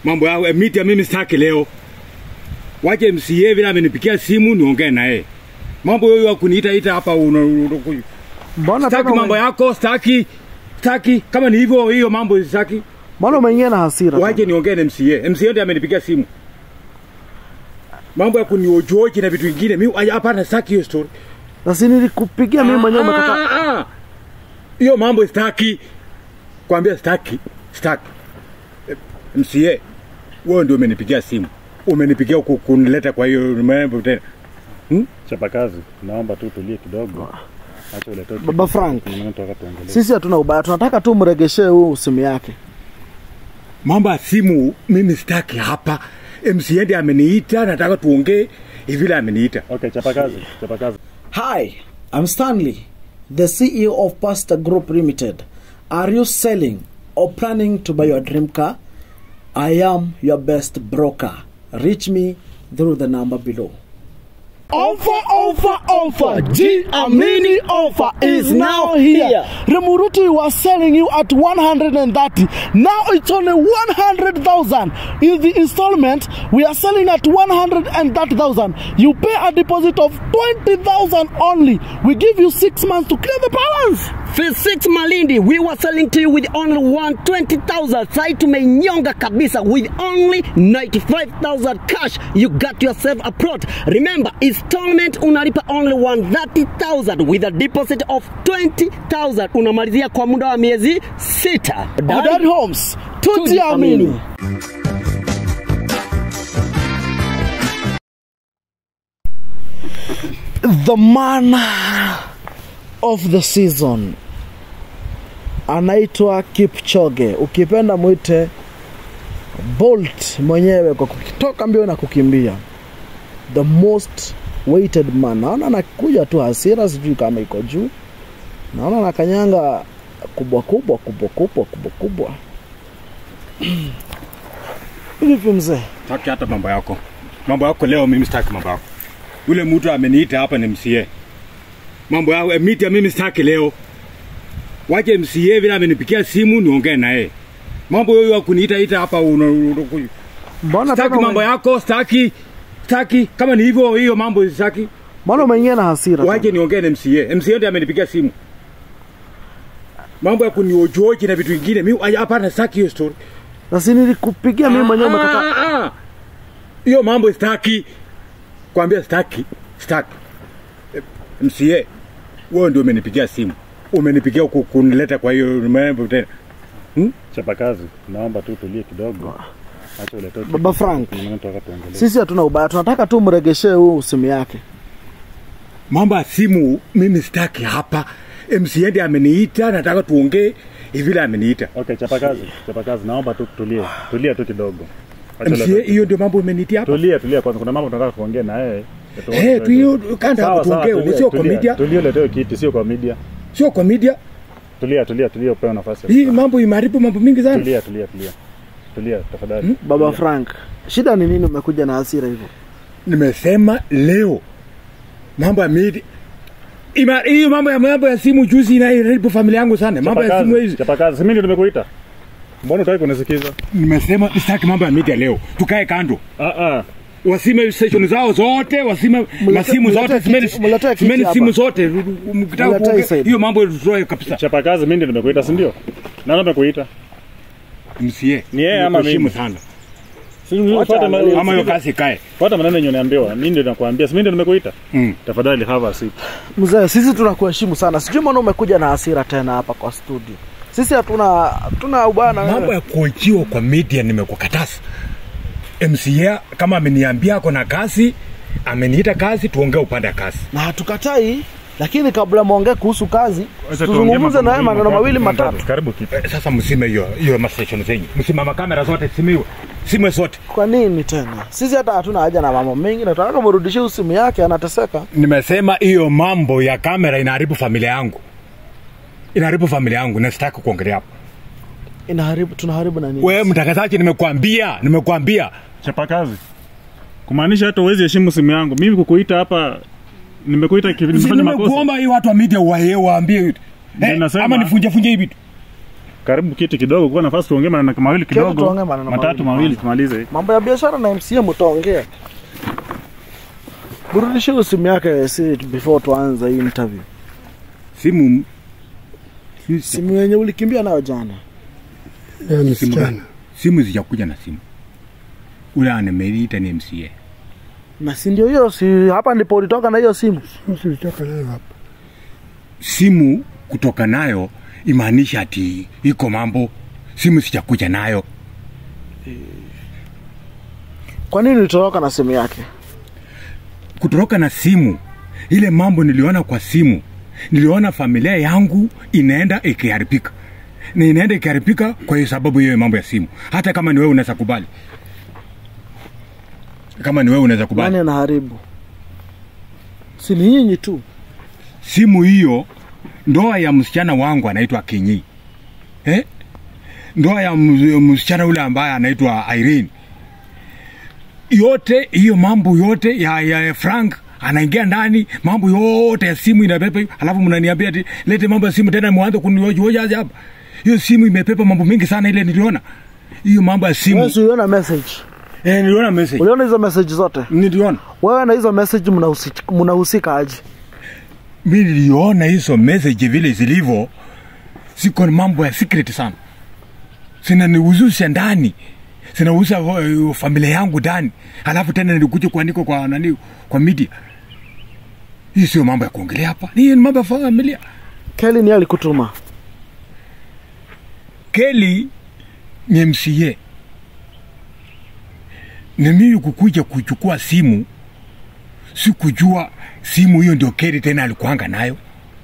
Mambo yao eh, media mimi sitaki leo. Wache MCA vile amenipigia simu niongee naye. Mambo yoyo ya kuniita ita hapa una, una, Mbona sitaki tena mambo ume- yako, sitaki sitaki kama ni hivyo hiyo mambo sitaki. mbona umeingia na hasira? Wache niongee na MCA. MCA ndiye amenipigia simu. Mambo ya kuniojoji na vitu vingine mimi ay- hapana sitaki hiyo story. Na si nilikupigia mimi mwenyewe umekataa. Ah, ah, ah. Hiyo mambo sitaki. Kwambia sitaki, sitaki. Eh, MCA, wewe ndio umenipigia simu. Umenipigia ku- kunileta kwa hiyo mambo tena. Chapakazi, naomba tu tulie kidogo. Acha ulete Baba Frank. tunataka tuongelee. Sisi hatuna ubaya, tunataka tu mregeshee huu simu yake. Mambo ya simu mimi sitaki hapa. MCA ndiye ameniita, nataka tuongee hivi vile ameniita. Okay, chapakazi, chapakazi. Hi, I'm Stanley, the CEO of Pasta Group Limited. Are you selling or planning to buy your dream car? I am your best broker. Reach me through the number below. Offer, offer, offer. G Amini offer is now here. Remuruti was selling you at 130. Now it's only 100,000. In the installment, we are selling at 130,000. You pay a deposit of 20,000 only. We give you six months to clear the balance. Phase 6 Malindi, we were selling to you with only 120,000. Sai tumenyonga kabisa with only 95,000 cash. You got yourself a plot. Remember, installment unalipa only 130,000 with a deposit of 20,000. Unamalizia kwa muda wa miezi sita. Odad Homes, tujiamini. The man of the season anaitwa Kipchoge, ukipenda mwite Bolt mwenyewe kwa kutoka mbio na kukimbia, the most weighted man. Naona anakuja tu hasira, sijui kama iko juu. Naona anakanyanga kubwa kubwa kubwa kubwa kubwa kubwa. Vipi mzee? Sitaki hata mambo yako. Mambo yako leo mimi sitaki mambo yako. Yule mtu ameniita hapa ni MCA. Mambo yao eh, media mimi sitaki leo. Wache MCA vile amenipigia simu niongee naye. Mambo yoyo ya kuniita ita hapa una, una, Mbona sitaki tena mambo ume- yako, sitaki sitaki kama ni hivyo hiyo mambo sitaki. Mbona umeingia na hasira? Wache niongee na MCA. MCA ndiye amenipigia simu. Mambo ya kuniojoji na vitu vingine mimi ay- hapana sitaki hiyo story. Na si nilikupigia mimi mwenyewe umekataa. Ah, ah, ah. Hiyo mambo sitaki. Kwambia sitaki, sitaki. Eh, MCA, wewe ndio umenipigia simu. Umenipigia ku- kunileta kwa hiyo mambo tena. Chapakazi, naomba tu tulie kidogo. Acha ulete Baba Frank. tunataka tuongelee. Sisi hatuna ubaya, tunataka tu mregeshee huu simu yake. Mambo ya simu mimi sitaki hapa. MCA ndiye ameniita, nataka tuongee hivi vile ameniita. Okay, chapakazi, chapakazi, naomba tu tulie. Tulia tu kidogo. Acha MCA, ulete- hiyo ndio mambo umenitia hapa. Tulia, tulia kwanza. Kuna mambo tunataka kuongea na yeye. Eh, tu hiyo kanda Sawa, hapo sawa, tuongee, tulia, sio kwa tulia. media, Tulia, uletewe kiti, sio kwa media. sio kwa media. Tulia, tulia, tulia, upewe nafasi. Hii mambo imeharibu mambo mingi sana. Tulia, tulia, tulia. Tulia, tafadhali. Baba Tulia. Frank, shida ni nini umekuja na hasira hivyo? nimesema leo mambo ya media Ima, hiyo mambo ya mambo ya simu juzi inaharibu familia yangu sana. Mambo ya simu Chapakazi, hizi. chapakazi, si mimi ndio nimekuita. Mbona utaki kunisikiza? Nimesema sitaki mambo ya media leo. Tukae kando. Ah ah. Wasime station zao zote, wasime masimu mletee zote, kiti- simeni mletee kiti simeni hapa. simu zote. Mkitaka Mletee kuongea, side. hiyo mambo tutoe kabisa. Chapakazi, mimi ndio nimekuita, si ndio? Nani amekuita? Msie. Ni yeye ama Nimekuheshimu mimi? sana. Si fuata ma- Ama hiyo sikiza- kazi ikae. Fuata maneno yenye unaambiwa. Mimi ndio nakwambia, si mimi ndio nimekuita. Mm. Tafadhali have a seat. Mzee, sisi tunakuheshimu sana. Sijui mbona umekuja na hasira tena hapa kwa studio. Sisi hatuna hatuna ubaya na Mambo wewe. ya kuojiwa kwa media nimekukataza. MCA kama ameniambia ako na kazi, ameniita kazi, tuongee upande wa kazi. Na hatukatai, lakini kabla muongee kuhusu kazi, Acha tuongee tuzungumze mambo na yeye maneno mawili matatu. Karibu kiti. Eh, Sasa msime hiyo hiyo ma station zenyu, msimama kamera zote simiwe, simwe zote. Kwa nini tena? Sisi hata hatuna haja na mambo mengi, nataka mrudishie simu yake, anateseka. Nimesema hiyo mambo ya kamera inaharibu familia yangu, inaharibu familia yangu na sitaki kuongelea hapo. Inaharibu, tunaharibu na nini? Wewe mtangazaji, nimekuambia nimekuambia Chapakazi. Kumaanisha hata uwezi heshimu simu yangu. Mimi kukuita hapa nimekuita kivi Si nimefanya makosa. nimekuomba hii watu wa media wae waambie Ndio eh, nasema. ama nifunje funje hivi tu. karibu kiti kidogo kuwa nafasi tuongee maneno mawili Keti kidogo tuongee maneno matatu mawili. mawili tumalize mambo ya biashara na mca mtaongea burudishe simu yake si before tuanze hii interview simu si- simu yenye ulikimbia nayo jana Leo ni simu msichana. gani? simu zijakuja na simu ule anemeliita ni mca na si ndio hiyo si hapa ndipo ulitoka na hiyo simu Mtu ulitoka nayo hapa. simu kutoka nayo imaanisha ati iko mambo simu sijakuja nayo kwa nini ulitoroka na simu yake kutoroka na simu ile mambo niliona kwa simu niliona familia yangu inaenda ikiharibika na inaenda ikiharibika kwa hiyo sababu hiyo mambo ya simu hata kama ni wewe unaweza kubali kama ni wewe unaweza kubali nani anaharibu si ni nyinyi tu simu hiyo ndoa ya msichana wangu anaitwa Kinyi eh? ndoa ya ms- msichana ule ambaye anaitwa Irene yote hiyo mambo yote ya, ya Frank anaingia ndani mambo yote ya simu inapepa hiyo, alafu mnaniambia ati lete mambo ya simu tena mwanze kunihoja hapa hiyo simu imepepa mambo mingi sana ile niliona hiyo mambo ya simu wewe si uliona message eh, niliona message uliona hizo message zote niliona wewe na hizo message mnahusi- mnahusika aje mi niliona hizo message vile zilivyo siko na mambo ya secret sana zinanihuzusha ndani zinahusa uh, familia yangu ndani alafu tena nilikuja kuandika kwa nani kwa media hii sio mambo ya kuongelea hapa hii ni mambo ya familia Kelly ni alikutuma keli ni mca na mimi kukuja kuchukua simu sikujua simu hiyo ndio keli tena alikuanga nayo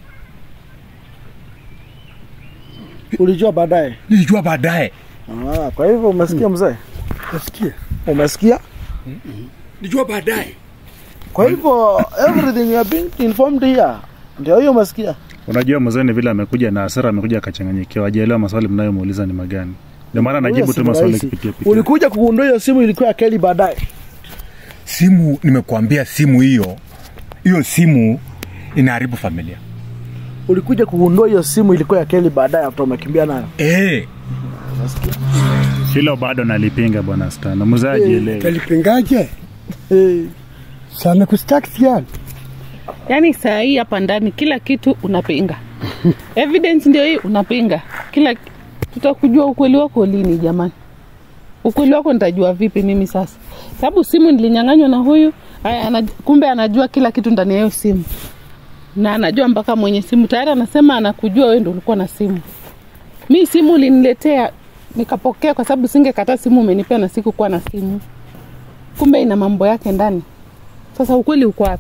ulijua baadaye nilijua baadaye ah, kwa hivyo umesikia mzee Nasikia. umesikia nilijua baadaye kwa hivyo everything you are being informed here ndio hiyo umesikia unajua mzee ni vile amekuja na hasira amekuja akachanganyikiwa ajaelewa maswali mnayomuuliza ni magani ndio maana najibu Wewe tu si maswali rahisi. kupitia pitia ulikuja kugundua hiyo simu ilikuwa ya Kelly baadaye simu nimekuambia simu hiyo hiyo simu inaharibu familia ulikuja kugundua hiyo simu ilikuwa ya Kelly baadaye after umekimbia nayo e, hilo bado nalipinga bwana stana mzee ajielewe Kalipingaje? hey. Sana kustaki yani. yaani saa hii hapa ndani kila kitu unapinga evidence ndio hii unapinga kila tutakujua ukweli wako lini jamani ukweli wako nitajua vipi mimi sasa sababu simu nilinyang'anywa na huyu haya anaj, kumbe anajua kila kitu ndani ya hiyo simu na anajua mpaka mwenye simu tayari anasema anakujua wewe ndo ulikuwa na simu mi simu uliniletea nikapokea kwa sababu singekataa simu umenipea na sikukuwa na simu kumbe ina mambo yake ndani sasa ukweli uko wapi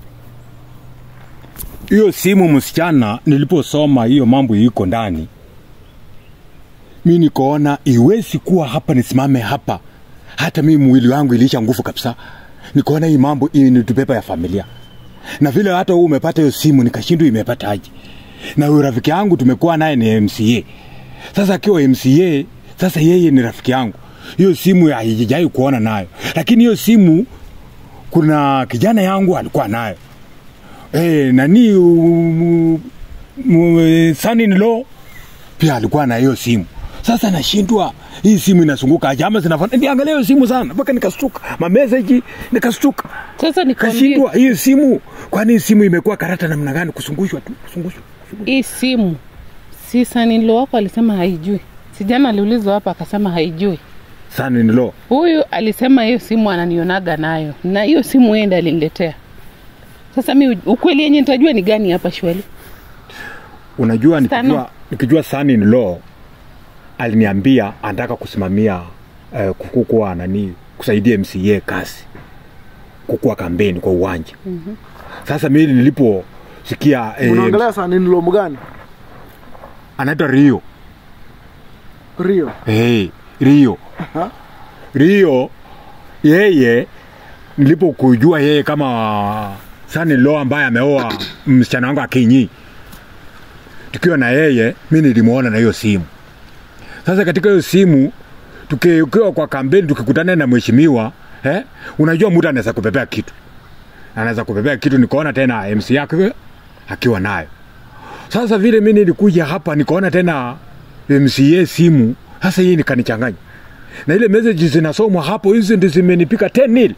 hiyo simu msichana niliposoma hiyo mambo iko ndani mi nikaona iwezi kuwa hapa nisimame hapa hata mi mwili wangu iliisha nguvu kabisa nikaona hii mambo hii ni tupepa ya familia na vile hata huu umepata hiyo simu nikashindwa imepata aje na huyo rafiki yangu tumekuwa naye ni mca sasa akiwa mca sasa yeye ni rafiki yangu hiyo simu haijai kuona nayo lakini hiyo simu kuna kijana yangu alikuwa nayo eh, nani um, um, son in law pia alikuwa na hiyo simu sasa nashindwa hii simu inasunguka aje ama zinafanya niangalia hiyo simu sana mpaka nikastuka mameseji nikastuka sasa nikwambie kashindwa hii simu kwani hii simu imekuwa karata namna gani kusungushwa tu kusungushwa hii simu si sanilo wako alisema haijui sijana aliulizwa hapa akasema haijui son in law huyu alisema hiyo simu ananionaga nayo na hiyo simu yeye ndiye aliniletea sasa mi ukweli yenye nitajua ni gani hapa shweli unajua nikijua, Tano. nikijua son in law aliniambia anataka kusimamia eh, kukuwa nani kusaidia mca kazi kukuwa kampeni kwa uwanja mm-hmm. sasa mimi niliposikia eh, unaongelea saa nini lomu gani anaitwa rio rio hey, rio Aha. rio yeye nilipokujua yeye kama son in law ambaye ameoa msichana wangu akinyi tukiwa na yeye mi nilimwona na hiyo simu sasa katika hiyo simu tukiwa kwa kampeni tukikutana na mheshimiwa eh, unajua mtu anaweza kupepea kitu anaweza kupepea kitu nikaona tena mc yake akiwa nayo sasa vile mi nilikuja hapa nikaona tena MCA simu. Sasa hii nikanichanganya na ile message zinasomwa hapo, hizo ndio zimenipika 10 nil.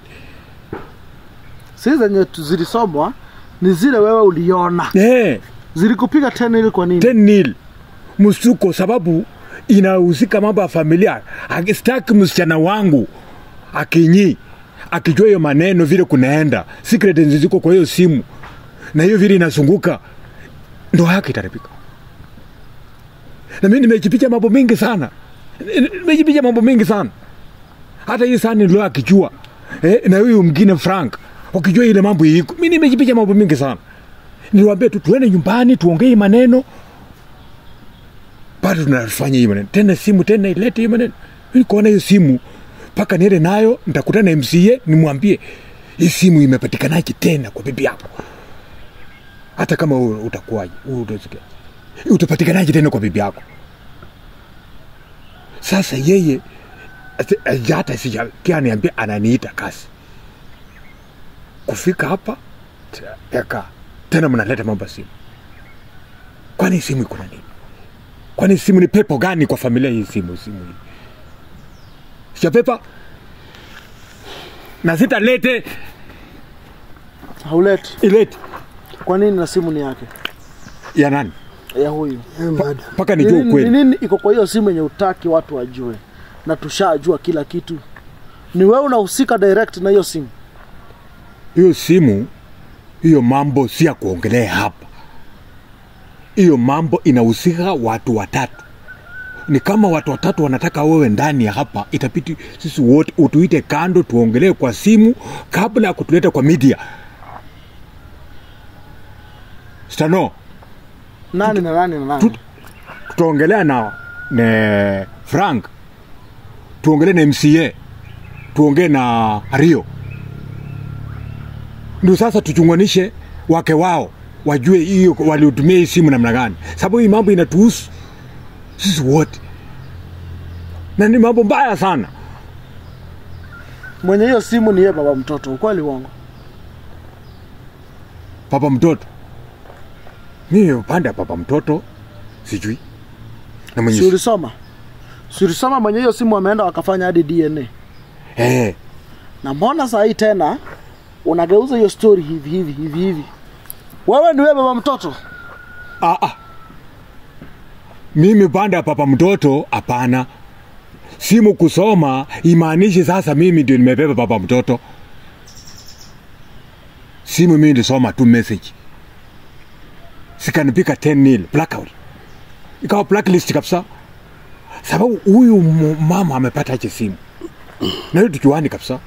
si zenye tu- zilisomwa ni zile wewe uliona Eh, zilikupiga tena ili kwa nini 10 nil msuko, sababu inahusika mambo ya familia. Akistaki msichana wangu akinyi akijua hiyo maneno vile kunaenda, secret ziko kwa hiyo simu na hiyo vile inazunguka, ndoa yake itaribika. Na mimi nimejipicha mambo mengi sana, nimejipicha mambo mengi sana. Hata hii sana ndio akijua eh, na huyu mwingine Frank wakijua ile mambo iko, mimi nimejipicha mambo mengi sana. Niliwaambia tu tuende nyumbani tuongee hii maneno, bado tunafanya hii maneno tena, simu tena ilete hii maneno. Mimi kuona hiyo simu mpaka niende nayo, nitakutana na MCA nimwambie hii simu imepatikanaje tena kwa bibi yako, hata kama wewe utakuwaje, wewe utasikia utapatikanaje tena kwa bibi yako. Sasa yeye ati- aja- hata sijakia niambia ananiita kasi kufika hapa t- eka tena mnaleta mambo ya simu. Kwani simu iko na nini? Kwani simu ni pepo gani kwa familia hii? Simu simu hii sio pepa na sitalete hauleti ilete kwa nini na simu ni yake ya nani ya huyu Eh, madam. mpaka Ni nijue nini- ukweli. ni nini iko kwa hiyo simu yenye utaki watu wajue na tushajua kila kitu ni wewe unahusika direct na hiyo simu hiyo simu hiyo mambo si ya kuongelea hapa hiyo mambo inahusika watu watatu ni kama watu watatu wanataka wewe ndani ya hapa itapiti sisi wote utuite kando tuongelee kwa simu kabla ya kutuleta kwa media stano nani na nani na nani Tut- tutaongelea na ne frank tuongelee na mca tuongee na rio ndio sasa tuchunganishe wake wao wajue hiyo waliutumia hii simu namna gani sababu hii mambo inatuhusu sisi wote na ni mambo mbaya sana mwenye hiyo simu ni yeye baba mtoto ukweli uongo papa mtoto mimi upande ya papa mtoto sijui na mwenye si ulisoma si ulisoma mwenye hiyo simu wameenda wakafanya hadi dna eh, na mbona saa hii tena unageuza hiyo story hivi hivi hivi hivi wewe ni wewe baba mtoto Ah, ah. Mimi pande ya papa mtoto hapana. Simu kusoma imaanishi sasa mimi ndio nimebeba papa mtoto. Simu mimi nilisoma tu message. Sikanipika 10 nil blackout. Ikawa blacklist kabisa. Sababu huyu mu- mama amepata aje simu. Na hiyo tujuani kabisa.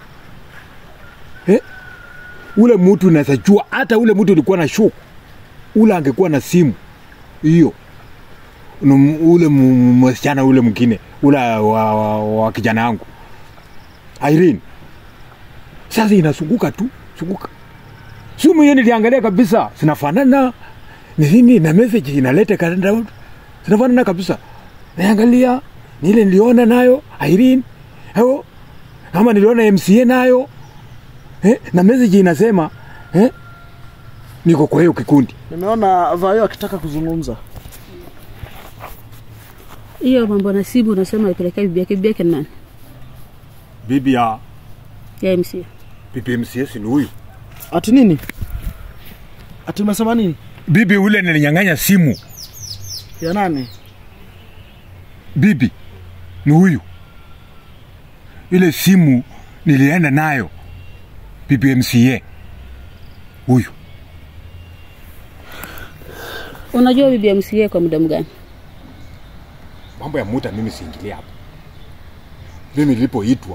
Eh? Ule mtu unaweza jua hata ule mtu ulikuwa na shuku ule angekuwa na simu hiyo Num- ule mu- mu- msichana ule mwingine ule wa, wa, wa kijana yangu Irene sasa inasunguka tu sunguka simu hiyo niliangalia kabisa zinafanana ni nini na message inaleta kalenda zinafanana kabisa naangalia ni ile niliona nayo Irene hao ama niliona MCA nayo eh, na message inasema eh, niko kwa hiyo kikundi nimeona vayo akitaka kuzungumza hiyo mambo na simu unasema ipelekea bibi yake bibi yake ni nani bibi ya ya mca bibi MCS ni huyu ati nini ati umesema nini bibi ule nilinyang'anya simu ya nani bibi ni huyu ile simu nilienda nayo bibi MCA huyu unajua bibi ya mca kwa muda mgani mambo ya muta mimi siingilia hapo mimi nilipoitwa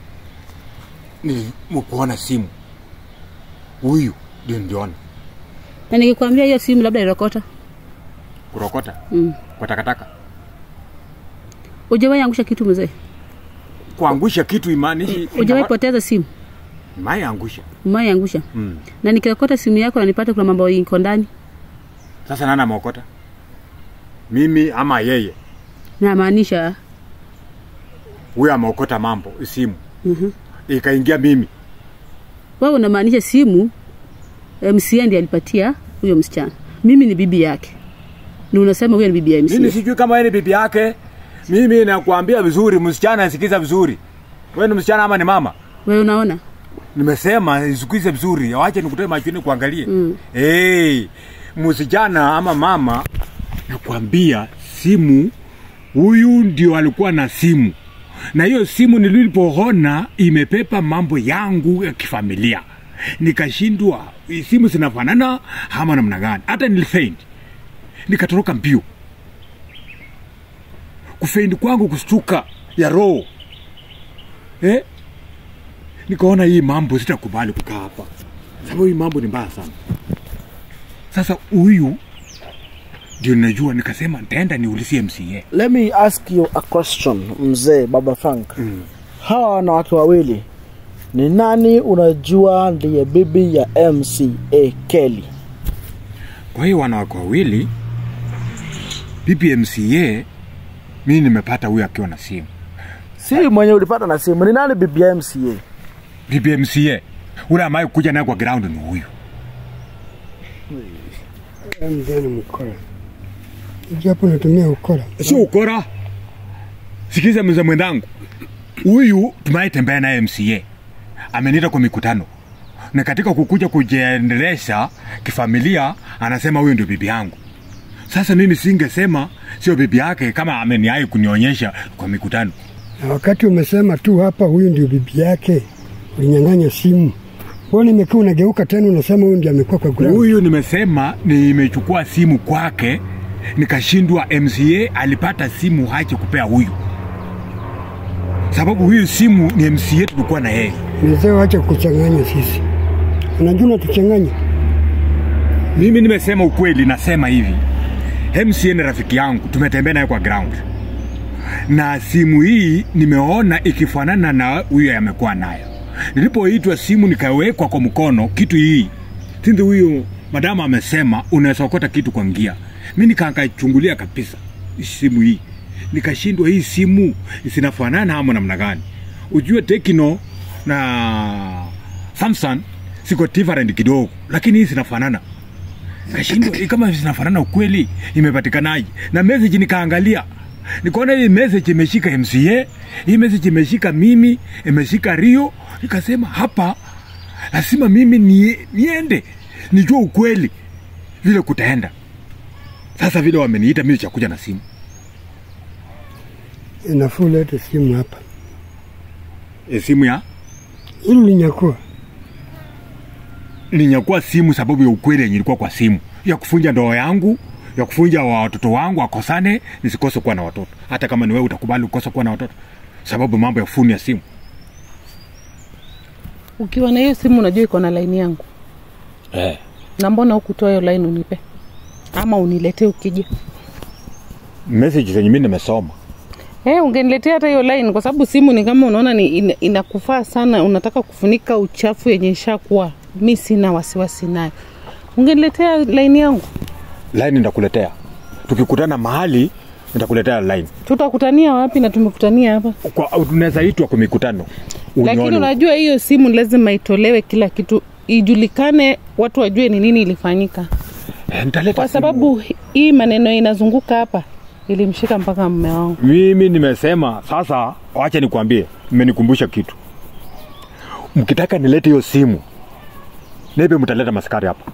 nilikuona simu huyu ndio ndiona na nikikwambia hiyo simu labda irokota kurokota mm. kwa takataka ujawahi angusha kitu mzee kuangusha kitu imaanishi ujawahi poteza simu mai angusha umawahi angusha mm. na nikirokota simu yako nanipata kuna mambo iko ndani sasa nani ameokota mimi ama yeye namaanisha huyo ameokota mambo simu Mhm. ikaingia mimi wewe unamaanisha simu mca ndi alipatia huyo msichana mimi ni bibi yake na unasema huyo ni bibi ya Mimi MCA. sijui kama wewe ni bibi yake. Mimi nakwambia vizuri, msichana asikiza vizuri. Wewe ni msichana ama ni mama? Wewe unaona? Nimesema isikize vizuri, wache nikutoe machoni kuangalie. Mm. Hey, msichana ama mama, nakwambia simu, huyu ndio alikuwa na simu, na hiyo simu nilipoona imepepa mambo yangu ya kifamilia, nikashindwa hii simu zinafanana ama namna gani. Hata nilifeint, nikatoroka mbio. Kufeint kwangu kustuka ya roho eh? nikaona hii mambo sitakubali kukaa hapa, sababu hii mambo ni mbaya sana. Sasa huyu ndio ninajua, nikasema nitaenda niulizie MCA. let me ask you a question mzee baba frank mm. hawa wanawake wawili ni nani unajua ndiye bibi ya mca kelly Kwa hiyo wanawake wawili, bibi MCA, mimi nimepata huyu akiwa na simu. si mwenye ulipata na simu ni nani bibi ya mca Bibi MCA ule ambaye kuja naye kwa ground ni huyu. Mzee mkora. Japo natumia ukora. Sio ukora. Sikiza mzee mwenzangu, huyu tumaitembea naye MCA ameniita kwa mikutano, na katika kukuja kujiendelesha kifamilia, anasema huyu ndio bibi yangu. Sasa mimi singesema sio bibi yake kama ameniai kunionyesha kwa mikutano. Na wakati umesema tu hapa huyu ndio bibi yake, ulinyang'anya simu. Mbona imekaa unageuka tena unasema huyu ndio amekuwa kwa ground? Huyu nimesema nimechukua simu kwake, nikashindwa. MCA alipata simu hache kupea huyu, sababu huyu simu ni MCA tulikuwa na yeye. Mzee, wacha kuchanganya sisi. Unajua unatuchanganya. Mimi nimesema ukweli, nasema hivi, MCA ni rafiki yangu, tumetembea naye kwa ground, na simu hii nimeona ikifanana na huyo amekuwa nayo. Nilipoitwa simu nikawekwa kwa mkono, kitu hii sinzi, huyo madamu amesema unaweza okota kitu kwa ngia. Mi nikakachungulia kabisa simu hii, nikashindwa hii simu zinafanana ama namna gani? Ujue Tekno na Samsung siko different kidogo, lakini hii zinafanana kashindwa hii kama zinafanana ukweli imepatikanaje na message nikaangalia nikaona hii message imeshika mca hii message imeshika mimi imeshika rio nikasema hapa lazima mimi nie, niende nijua ukweli vile kutaenda sasa vile wameniita mimi chakuja na simu Inafuu lete simu hapa. e, simu ya Hili linyakua. ninyakua simu sababu ya ukweli yenye ilikuwa kwa simu ya kufunja ndoa yangu ya kufunja wa watoto wangu wakosane nisikose kuwa na watoto hata kama ni wewe utakubali ukose kuwa na watoto sababu mambo ya funi ya simu Ukiwa na hiyo simu unajua iko na laini yangu, eh. na mbona hukutoa hiyo laini unipe ama uniletee ukija? message zenye mi nimesoma Eh, ungeniletea hata hiyo line kwa sababu simu ni kama unaona ni ina, inakufaa sana, unataka kufunika uchafu yenye ishakuwa. Mi sina wasiwasi nayo, ungeniletea line yangu, line nitakuletea tukikutana mahali nitakuletea line tutakutania wapi? Na tumekutania hapa, kwa tunaweza itwa kwa mikutano lakini Unione. unajua hiyo simu lazima itolewe kila kitu, ijulikane, watu wajue ni nini ilifanyika, Eh, nitaleta kwa simu. sababu hii maneno inazunguka hapa ilimshika mpaka mume wangu. mimi nimesema sasa wacha nikwambie mmenikumbusha kitu mkitaka nilete hiyo simu nebe mtaleta maskari hapa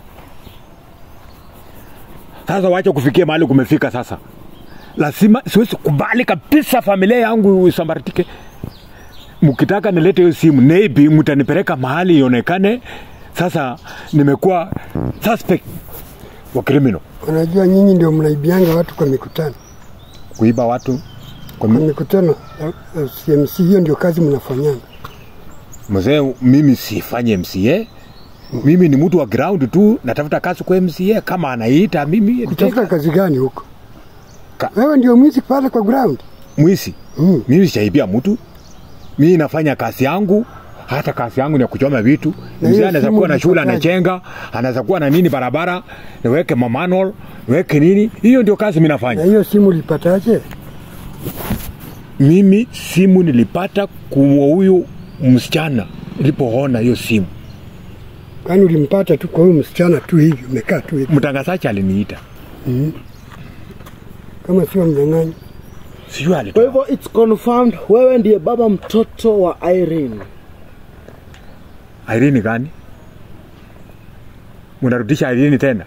sasa wacha kufikia mahali kumefika sasa lazima siwezi kubali kabisa familia yangu isambaratike mkitaka nilete hiyo simu maybe mtanipeleka mahali ionekane sasa nimekuwa suspect wa criminal Unajua nyinyi ndio mnaibianga watu kwa mikutano. kuiba watu kwa Kwa mi- mikutano ya ya CMC, hiyo ndio kazi mnafanyanga. mzee mimi sifanye mca mimi ni mtu wa ground tu natafuta kazi kwa mca kama anaita mimi Kutafuta kazi gani huko? Ka- Wewe ndio mwizi pale kwa ground. mwisi Mm. mimi sijaibia mtu mimi nafanya kazi yangu hata kazi yangu ni ya kuchoma vitu Na mzee hiyo anaweza simu kuwa na shule ulipataje? anachenga anaweza kuwa na nini barabara niweke mamanol niweke nini hiyo ndio kazi mi Na nafanya hiyo simu ulipataje? mimi simu nilipata kwa huyu msichana nilipoona hiyo simu Kwani ulimpata tu kwa huyu msichana tu hivi, umekaa tu hivi. mtangazaji aliniita kama sio mnyang'anyi. sijui Kwa alitoa hivyo it's confirmed wewe ndiye baba mtoto wa Irene. Irene gani? Unarudisha Irene tena?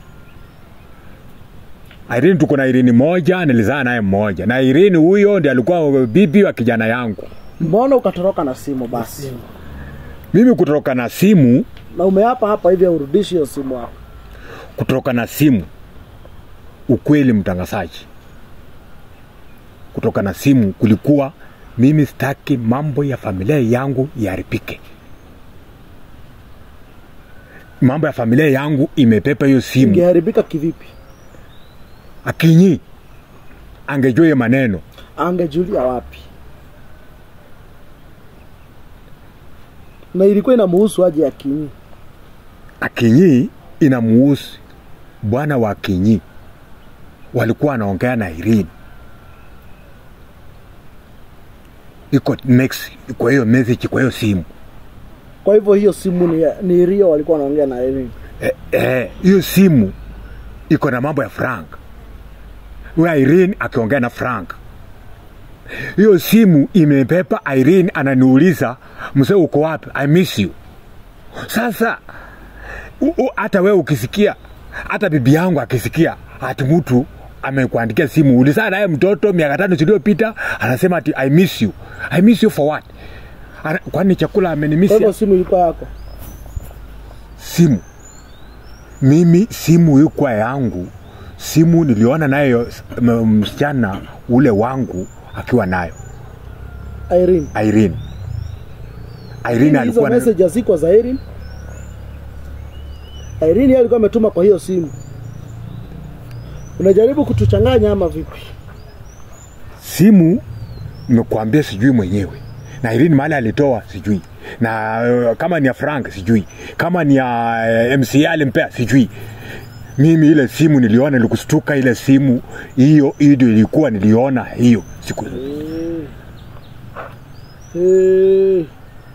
Irene tuko na Irene moja, nilizaa naye mmoja, na Irene huyo ndiye alikuwa bibi wa kijana yangu. Mbona ukatoroka na simu basi? Mimi kutoroka na simu, Na umeapa hapa hivi urudishi hiyo simu hapa. kutoroka na simu, ukweli mtangazaji, kutoka na simu kulikuwa mimi sitaki mambo ya familia yangu yaharibike. Mambo ya familia yangu imepepa hiyo simu. Ingeharibika kivipi? Akinyi angejua hiyo maneno, Angejulia wapi? Na ilikuwa inamuhusu aje Akinyi? Akinyi inamuhusu bwana wa Akinyi, walikuwa wanaongea na Irene, iko next kwa hiyo message, kwa hiyo simu Kwa hivyo hiyo simu ni, ni Rio walikuwa wanaongea na Irene. Eh, eh, hiyo simu iko na mambo ya Frank, huyo Irene akiongea na Frank. Hiyo simu imepepa Irene, ananiuliza mzee, uko wapi? I miss you. Sasa u- u- hata wewe ukisikia, hata bibi yangu akisikia ati mtu amekuandikia simu, ulizaa naye mtoto miaka tano ziliyopita, anasema ati I miss you. I miss you for what? Ana- Kwani chakula Kwa amenimisia? hivyo simu ilikuwa yako. simu mimi simu ilikuwa yangu simu niliona nayo m- msichana ule wangu akiwa nayo Irene. Irene Irene Hizo alikuwa na, message hazikuwa za Irene. Irene yeye alikuwa ametuma kwa hiyo simu. Unajaribu kutuchanganya ama vipi? simu nimekuambia sijui mwenyewe na Irene mahali alitoa sijui na uh, kama ni ya Frank sijui kama ni ya uh, MCA alimpea sijui mimi ile simu niliona nilikustuka ile simu hiyo hiyo ndio ilikuwa niliona hiyo siku Eh.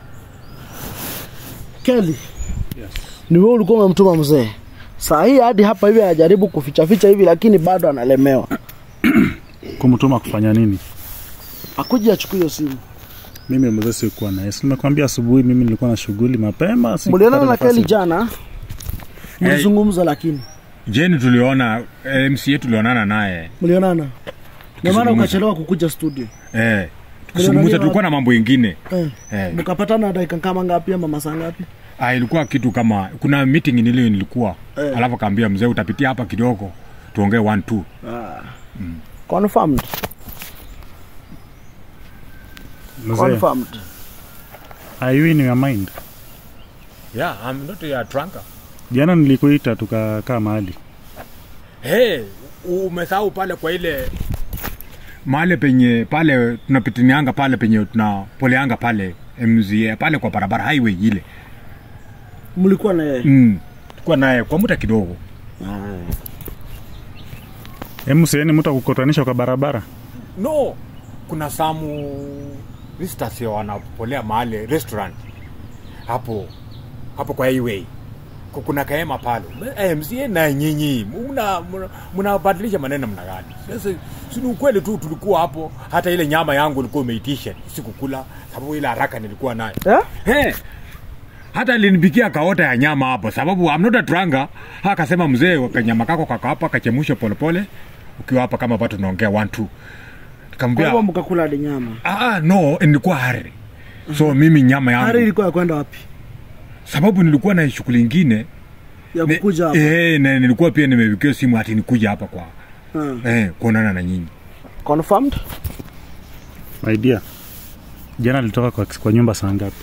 Kelly. Ni wewe ulikuwa umemtuma mzee. Saa hii hadi hapa hivi anajaribu kuficha ficha hivi lakini bado analemewa. kumtuma kufanya nini Akuje achukue hiyo simu. mimi mzee sikuwa naye Si nimekwambia asubuhi mimi nilikuwa na shughuli mapema sikupata Mlionana na nafasi. Kelly jana? Mlizungumza lakini. Jeni tuliona eh, MCA tulionana naye Mlionana. Ndio maana Tukizungumza. ukachelewa kukuja studio. eh, tukizungumza tulikuwa na mambo ingine Eh. eh, Mkapatana dakika kama ngapi ama masaa ngapi? ah, ilikuwa kitu kama kuna meeting nilio nilikuwa Eh. alafu akaambia mzee utapitia hapa kidogo tuongee one two Confirmed. Mzee, Confirmed. are you in your mind yeah, I'm not a trunker. jana nilikuita tukakaa mahali Hey, umesahau pale kwa ile mahali penye pale tunapitinianga pale penye tunapoleanga pale MCA pale kwa barabara highway ile Mlikuwa na yeye. mm. Tulikuwa naye kwa muda kidogo mseni mtu akukutanisha kwa barabara no kuna samu visitors wanapolea mahali restaurant hapo hapo kwa highway Ku- kuna kahema pale Eh, msie na nyinyi mna- mna- mnabadilisha maneno mna gani sasa si ni ukweli tu tulikuwa hapo hata ile nyama yangu ilikuwa umeitisha sikukula sababu ile haraka nilikuwa nayo Eh? hey, hata alinipikia kaota ya nyama hapo sababu I'm not a dranga akasema mzee kanyama kako kaka hapa kachemushe polepole ukiwa hapa kama bado tunaongea one two Kwa nikamwambia hivyo mkakula hadi nyama. ah, ah, no nilikuwa hari so mimi nyama yangu Hari ilikuwa ya kwenda wapi? sababu nilikuwa na shughuli ingine Ya ne- kukuja hapa. eh, na nilikuwa pia nimewikiwa simu ati nikuja hapa kwa Hmm. eh, kuonana na nyinyi Confirmed? my dear jana alitoka kwa, kwa nyumba saa ngapi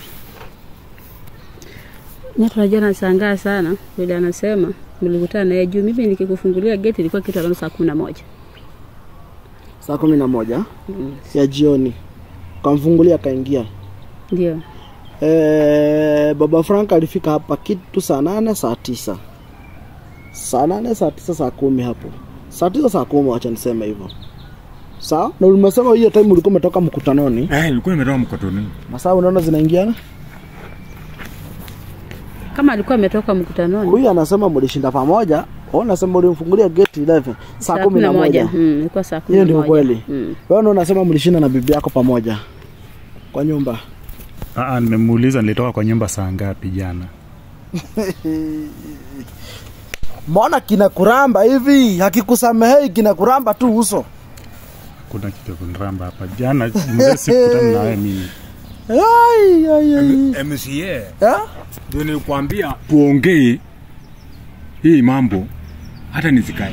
Nyata najua nashangaa sana vile anasema mlikutana naye juu. Mimi nikikufungulia geti ilikuwa kitu around saa kumi na moja. Saa kumi na moja ya jioni. Kamfungulia akaingia. Ndio Eh, baba Frank alifika hapa kitu saa nane saa tisa saa nane saa tisa saa kumi hapo saa tisa saa kumi wacha niseme hivyo sawa na ulimesema hiyo time ulikuwa umetoka mkutanoni eh, nilikuwa nimetoka mkotoni masaa unaona zinaingiana kama alikuwa ametoka mkutanoni, huyu anasema mlishinda pamoja Oh, nasema ulimfungulia gate 11 saa kumi na moja. Mm, ilikuwa saa kumi Hiyo na ndio moja. kweli. Mm. Wewe ndio unasema mlishinda na bibi yako pamoja kwa nyumba. Aa, nimemuuliza nilitoka kwa nyumba saa ngapi jana. Mbona kinakuramba hivi? Hakikusamehei kinakuramba tu uso. Kuna kitu ya kuniramba hapa. Jana mzee sikutana nawe mimi. Ai ai ai. MCA Ha? ndio nilikwambia tuongee hii mambo hata nisikae.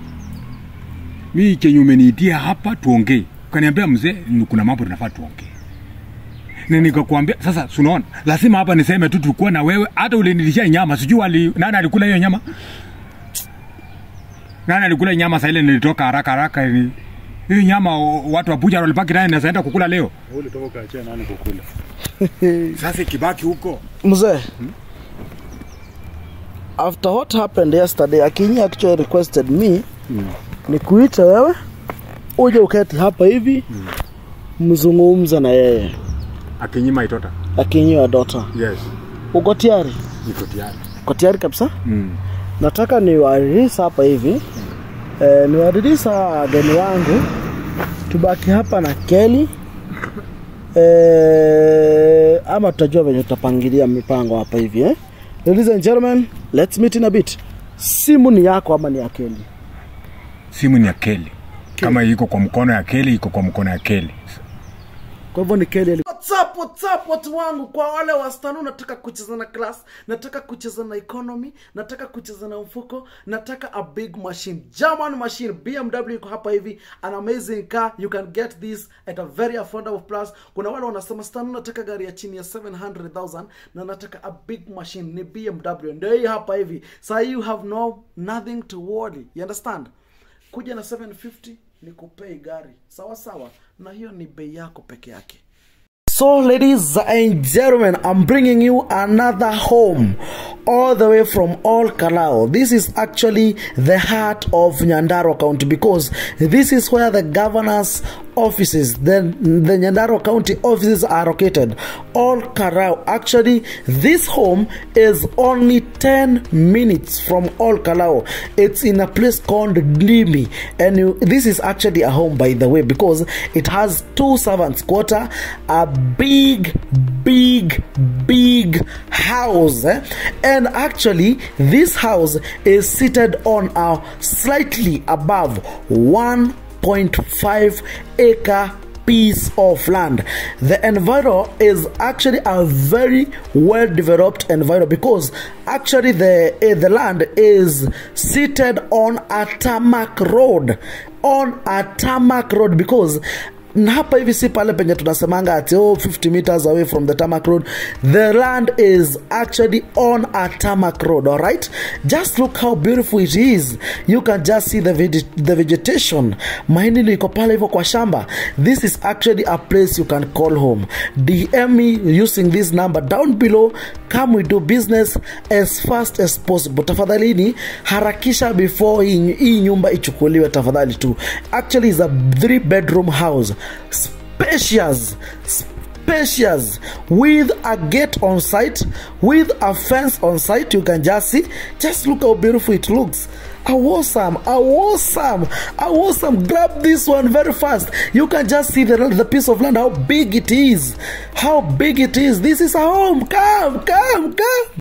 Mi chenye umeniitia hapa tuongee, ukaniambia mzee, ni kuna mambo tunafaa tuongee na nikakwambia sasa, sunaona lazima hapa niseme tu tulikuwa na wewe, hata ulinilishia nyama, sijui ali, nani alikula hiyo nyama, nani alikula nyama saa ile nilitoka haraka haraka ni hiyo nyama o- watu wa bucha walipaki naye nazaenda kukula leo. Wewe ulitoka ukaachia nani kukula? Sasa ikibaki huko Mzee. After what happened yesterday, Akinyi actually requested me nikuite wewe uje uketi hapa hivi mzungumze na yeye akinyima itota. Akinyi wa dota. Yes, Uko tayari? niko tayari. Uko tayari kabisa? Mm. nataka niwaririsa hapa hivi e, niwaririsa wageni wangu tubaki hapa na keli e, ama tutajua venye tutapangilia mipango hapa hivi eh? Ladies and gentlemen, let's meet in a bit. Simu ni yako ama ni ya Keli? Simu ni ya Keli. Kama iko kwa mkono ya Keli, iko kwa mkono ya Keli. Kwa hivyo ni Keli. ali- What's up, what's up, watu wangu? Kwa wale wastanu, nataka kucheza na class, nataka kucheza na economy, nataka kucheza na mfuko, nataka a big machine, German machine. BMW iko hapa hivi, an amazing car. You can get this at a very affordable price. Kuna wale wanasema stanu, nataka gari ya chini ya 700,000 na nataka a big machine, ni BMW. Ndio hii hapa hivi. So you have no nothing to worry. You understand? kuja na 750 ni kupei gari sawa sawa na hiyo ni bei yako peke yake So, ladies and gentlemen, I'm bringing you another home all the way from All Kalao. This is actually the heart of Nyandaro County because this is where the governor's offices, the, the Nyandaro County offices are located. All Kalao. Actually, this home is only 10 minutes from All Kalao. It's in a place called Ndimi. And you, this is actually a home, by the way, because it has two servants' quarter, a big, big, big house. eh? And actually, this house is seated on a slightly above 1.5 acre piece of land. The enviro is actually a very well developed enviro because actually the eh, the land is seated on a tarmac road on a tarmac road because na hapa hivi si pale penye tunasemanga ati oh, 50 meters away from the tarmac road the land is actually on a tarmac road all right just look how beautiful it is you can just see the, veg the vegetation mahindi ndio iko pale hivyo kwa shamba this is actually a place you can call home dm me using this number down below come we do business as fast as possible tafadhalini harakisha before hii hii nyumba ichukuliwe tafadhali tu actually is a three bedroom house spacious spacious with a gate on site with a fence on site you can just see just look how beautiful it looks awesome awesome awesome grab this one very fast you can just see the, the piece of land how big it is how big it is this is a home come come come